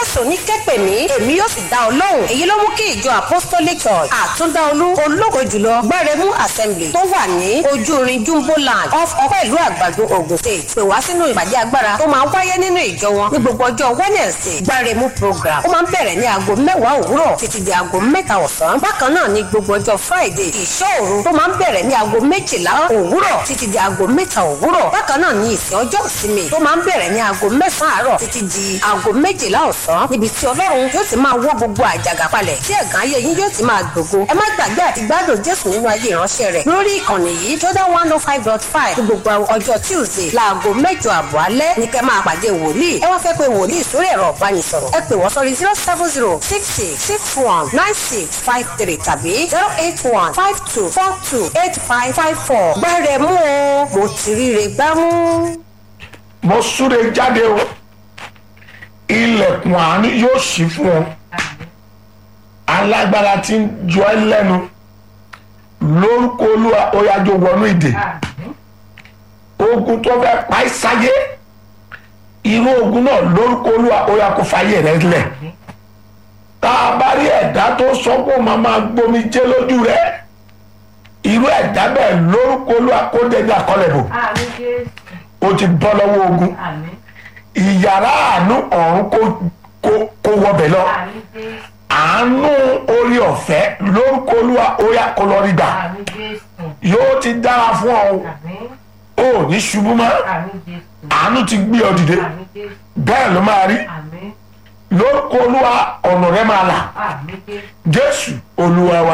jésù ní kẹ́pẹ̀ mí èmi yóò sì dá ọ lóhùn èyí ló mú kí ìjọ apostolic church àtúndáolú ológo jùlọ gbẹrẹmú assembly tó wà ní ojúrin jumbo land off ọpẹ́ ìlú àgbàdo ogun state pè wá sínú ìpàdé agbára tó máa ń wáyé nínú ìjọ wọn ní gbogbo ọjọ́ wednesday gbẹrẹmú program ó máa ń bẹ̀rẹ̀ ní aago mẹ́wàá òwúrọ̀ títí di aago mẹ́ta ọ̀sán bákan náà ní gbogbo ọjọ́ friday ìṣọ́ òru tó máa ń bẹ̀rẹ̀ ní aago méjìlá òwúrọ̀ títí di aago mẹ́ta òwúrọ̀ bákan náà ní ìsìn ọjọ́ ìsinmi tó máa ń bẹ̀rẹ̀ ní aago mẹ́sàn-án àárọ̀ títí di aago méjìlá ọ̀sán níbi tí ọlọ́run yóò ti máa wọ́ gbogbo àjàgà palẹ̀ tí ẹ̀gán ayé yín yóò ti máa gbògo ẹ má gbàgbé àti gbádùn jésù nínú ayé ìránṣẹ́ rẹ̀ lórí ìkànnì yìí jordan one oh five dot five ní gbogbo ọjọ́ tuesday láago mẹ́jọ àbọ̀ alẹ́ ní kẹ́ máa pàdé wòlíì ẹ wá fẹ́ pé wòlíì sórí ẹ̀rọ ìbánisọ̀rọ̀ ẹ pè wọ́n sórí zero seven zero six six six one nine six five three tàbí zero eight one five two four two eight five five four gbẹ́rẹ̀ mú o mo ti ríre gbámú. mo súre jáde o ilẹ̀kùn àánú yóò ṣí fún ọ alágbára tí ń jọ ẹ́ lẹ́nu lórúkọ olúwa oyájọ wọnú ìdè ogun tó fẹ́ pa ẹ́ sáyé irú ogun náà lórúkọ olúwa oyá kó fàyè rẹ lẹ̀ tá a bá rí ẹ̀dá tó sọ pé ó máa máa gbomi jẹ́ lójú rẹ irú ẹ̀dá bẹ́ẹ̀ lórúkọ olúwa kó dẹ́gbẹ́ àkọlẹ̀ bò ó ti bọ́ lọ́wọ́ ogun ìyàrá àánú ọ̀run kó kó kó wọbẹ̀ lọ àánú orí ọ̀fẹ́ lórúkọ olúwa óyá kó lọ rí gbà yóò ti dára fún ọ o ò ní ṣubú mọ́ àánú ti gbé ọ dìde bẹ́ẹ̀ ló máa rí lórúkọ olúwa ọ̀nà rẹ máa là jésù olúwa wa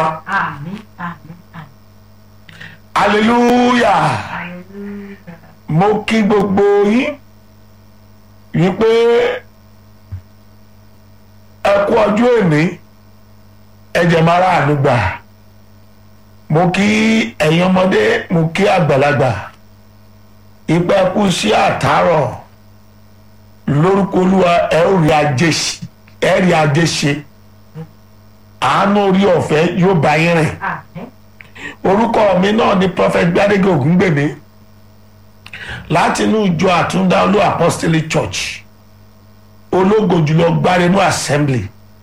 hallelujah mo kí gbogbo yín wípé ẹ kú ọjọ́ èmi ẹ̀jẹ̀ máa rà àánú gbà mo kí ẹ̀yin ọmọdé mo kí àgbàlagbà ìpẹ́ kú sí àtàrọ̀ lórúkọ olúwa ẹ ó rí ajé ṣe ẹ rí ajé ṣe àánú orí ọ̀fẹ́ yóò bá yín rìn orúkọ mi náà ni prophet gbadege ògúngbèmí láti inú ìjọ àtúndá olú apostolic church ológo jùlọ gbárẹ́nú assembly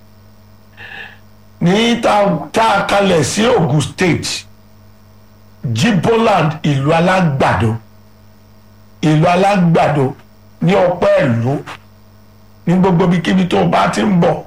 ní tá a kalẹ̀ sí ogun state jiboland ìlú alágbàdo ìlú alágbàdo ní ọpẹ́ ìlú ní gbogbo ibikíbi tó bá ti ń bọ̀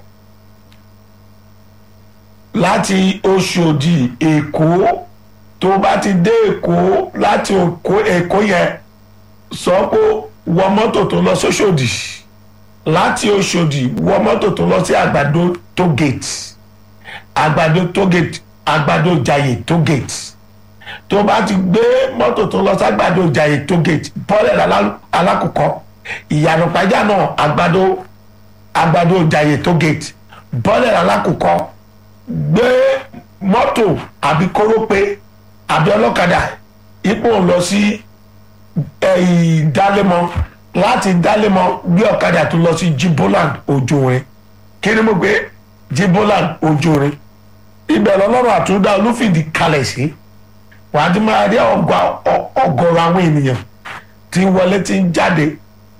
láti oṣòdì èkó tó bá ti dé èkó láti èkó yẹn sọ pé wọ mọ́tò tó lọ sóṣòdì láti oṣòdì wọ mọ́tò tó lọ sí àgbàdo tógate àgbàdo tógate àgbàdo jàyè tógate tó bá ti gbé mọ́tò tó lọ sí àgbàdo jàyè tógate bọ́lẹ̀ alákòókò ìyànà pàjá náà àgbàdo àgbàdo jàyè tógate bọ́lẹ̀ alákòókò gbé mọ́tò àbí kórópè àbí ọlọ́kadà ipò lọ sí ìdálémọ láti dálémọ gbé ọ̀kadà tó lọ sí jiboland ojoore kí ni mo gbé jiboland ojoore ibẹ̀ lọ́lọ́run àtúndá olúfìdí kalẹ̀ sí wàá ti máa rí ọgọ́rọ̀ àwọn ènìyàn tí ń wọlé tí ń jáde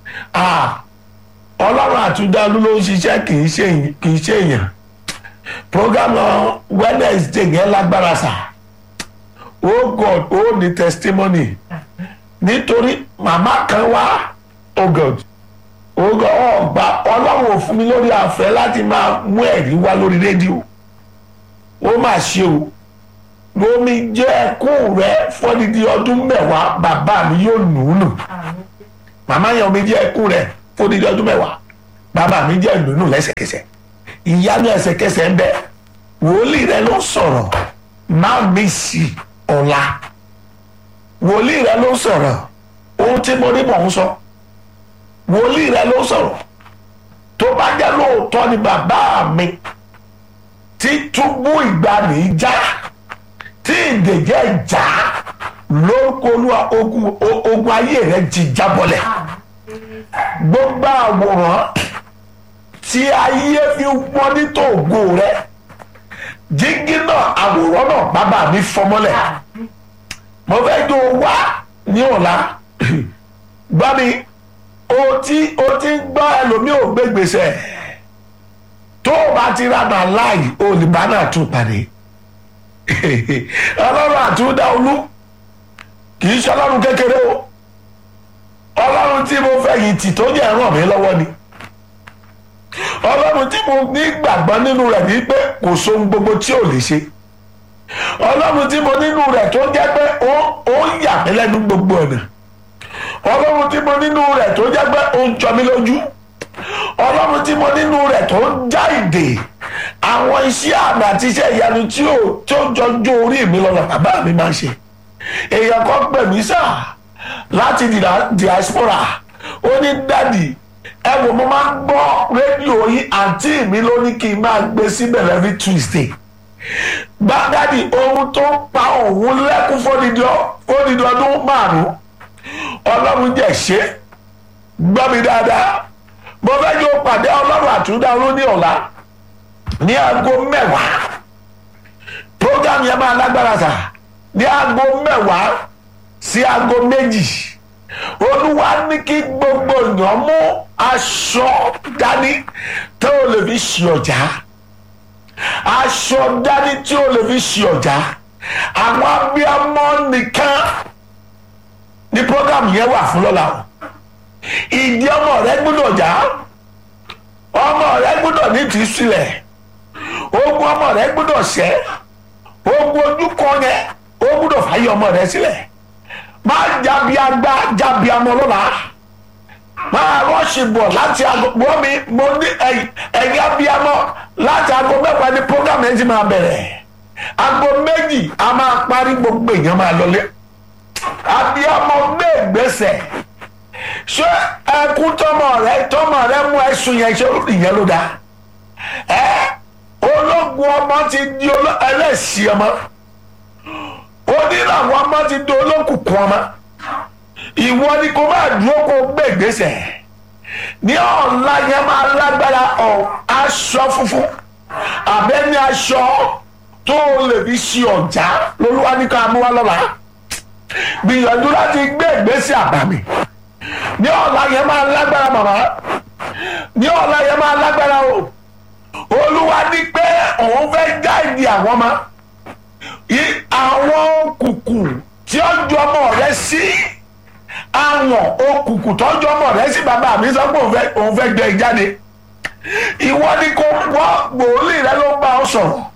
ọlọ́run àtúndá olú ló ń ṣiṣẹ́ kì í ṣe èèyàn programme wednesday yẹn lágbára sáà oh god ó ní testimony nítorí màmá kan wá oh god oh god ọgbà ọlọ́run ò fún mi lórí àfẹ́ láti máa mú ẹ̀rí wá lórí rédíò ó mà ṣe o lómi jẹ́ ẹkún rẹ fọ́dídí ọdún mẹ́wàá bàbá mi yóò nù ú nù màmá yẹn omi jẹ́ ẹkún rẹ fọ́dídí ọdún mẹ́wàá bàbá mi jẹ́ nù ú nù lẹ́sẹ̀kẹsẹ̀ ìyanu ẹsẹ̀kẹsẹ̀ ń bẹ wòlíì rẹ ló sọ̀rọ̀ má mi sí i ọ̀la wòlíì rẹ ló sọ̀rọ̀ ohun tí mo rí mọ̀ ń sọ wòlíì rẹ ló sọ̀rọ̀ tó bá jẹ́ lóòótọ́ ni bàbá mi tí túbú ìgbàanì já tí ìdèjẹ́ já lórúkọ olúwa ogun ogun ayé rẹ ti jábọ́lẹ̀ gbogbo àwòrán tí ayé fi wọ́n ní tòògùn rẹ jíngí náà àwòrán náà bàbá mi fọmọ́lẹ̀ mo fẹ́ jó wá ní ọ̀la gbọ́ mi o ti o ti ń gbọ́ ẹlòmíì ò gbé gbèsè tó o bá ti ra màláì olùbánà tún pàdé ọlọ́run àtúndà olú kì í ṣe ọlọ́run kékeré o ọlọ́run tí mo fẹ̀yìntì tó jẹ́ ràn mí lọ́wọ́ ni ọlọ́run tí mo ní gbàgbọ́ nínú rẹ̀ ní pé kò sóhun gbogbo tí ò lè ṣe ọlọ́run tí mo nínú rẹ̀ tó jẹ́ pé ó ó ń yà mí lẹ́nu gbogbo ọ̀nà ọlọ́run tí mo nínú rẹ̀ tó jẹ́ pé ó ń jọ mí lójú ọlọ́run tí mo nínú rẹ̀ tó ń já ìdè àwọn iṣẹ́ àmì àti iṣẹ́ ìyanu tí ó tó jọjú orí mi lọ́nà bàbá mi máa ń ṣe èèyàn kan pè mí sáà láti dìda- diaspora ó ní dádì ẹ wò mo máa ń gbọ́ rédíò yín àǹtí mi ló ní kí n máa gbé síbẹ̀ every tuesday gbàgádì ohun tó ń pa òun lẹ́kún fódìdí ọ- fódìdí ọdún márùn-ún ọlọ́run jẹ́ ṣe gbọ́ mi dáadáa mo fẹ́ yóò pàdé ọlọ́run àtúndà olú ní ọ̀la ní aago mẹ́wàá program yẹn máa lágbára sà ní aago mẹ́wàá sí aago méjì olúwa ní kí gbogbo èèyàn mú aṣọ dání tó o lè fi ṣe ọjà aṣọ dání tí o lè fi ṣe ọjà àwọn abiyamọ nìkan ní program yẹn wà fún lọ́la o ìdí ọmọ rẹ gbọ́dọ̀ já ọmọ rẹ gbọ́dọ̀ ní tì í sílẹ̀ ogun ọmọ rẹ gbọ́dọ̀ ṣẹ́ ogun ojúkọ yẹn ó gbọ́dọ̀ fàyè ọmọ rẹ sílẹ̀ má jábí agbá jábí amọ lọ́la máa rọ́ọ̀ṣì bọ̀ láti aago wọ́n mi mo ní ẹ̀yìn abiyamọ láti aago mẹ́fà ní program yẹn ti máa bẹ̀rẹ̀ aago méjì a máa parí gbogbo èèyàn máa lọlé abiyamọ gbé ìgbésẹ̀ ṣé ẹkún tọmọ rẹ tọmọ rẹ mú ẹsùn yẹn ṣe ìyẹn ló dáa ẹ ológun ọmọ ti di oló- ẹlẹ́sìn ọmọ onírànwọ́ ọmọ ti di olókùnkùn ọmọ ìwọ ni kò máa dúró kó gbé ìgbésẹ̀ ní ọ̀la yẹn máa lágbára ọ̀ aṣọ funfun àbẹ́ni aṣọ tó o lè fi ṣe ọ̀já lolúwa ní ká mú wá lọ́la gbìyànjú láti gbé ìgbésẹ̀ àbàmì ní ọ̀la yẹn máa lágbára màmá ní ọ̀la yẹn máa lágbára o olúwa ní pé òun fẹ́ gáìdì àwọn ọmọ I- àwọn òkùnkùn tí ó ju ọmọ rẹ sí àwọn òkùnkùn tó ju ọmọ rẹ sí bàbá mi sọ pé òun fẹ́- òun fẹ́ gbé e jáde ìwọ ni kò wọ́ gbòólì rẹ ló ń bá ọ sọ̀rọ̀